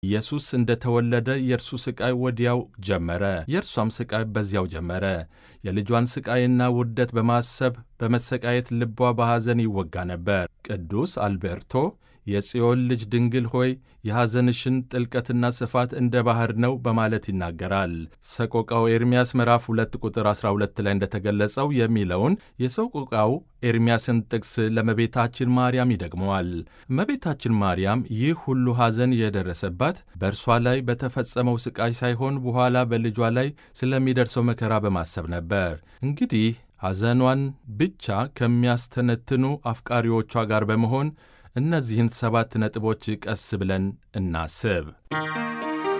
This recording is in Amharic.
ኢየሱስ እንደ ተወለደ የእርሱ ሥቃይ ወዲያው ጀመረ፣ የእርሷም ሥቃይ በዚያው ጀመረ። የልጇን ሥቃይና ውርደት በማሰብ በመሰቃየት ልቧ በሐዘን ይወጋ ነበር። ቅዱስ አልቤርቶ የጽዮን ልጅ ድንግል ሆይ የሐዘንሽን ጥልቀትና ስፋት እንደ ባሕር ነው በማለት ይናገራል። ሰቆቃው ኤርምያስ ምዕራፍ 2 ቁጥር 12 ላይ እንደተገለጸው የሚለውን የሰቆቃው ኤርምያስን ጥቅስ ለእመቤታችን ማርያም ይደግመዋል። እመቤታችን ማርያም ይህ ሁሉ ሐዘን የደረሰባት በእርሷ ላይ በተፈጸመው ሥቃይ ሳይሆን በኋላ በልጇ ላይ ስለሚደርሰው መከራ በማሰብ ነበር። እንግዲህ ሐዘኗን ብቻ ከሚያስተነትኑ አፍቃሪዎቿ ጋር በመሆን እነዚህን ሰባት ነጥቦች ቀስ ብለን እናስብ።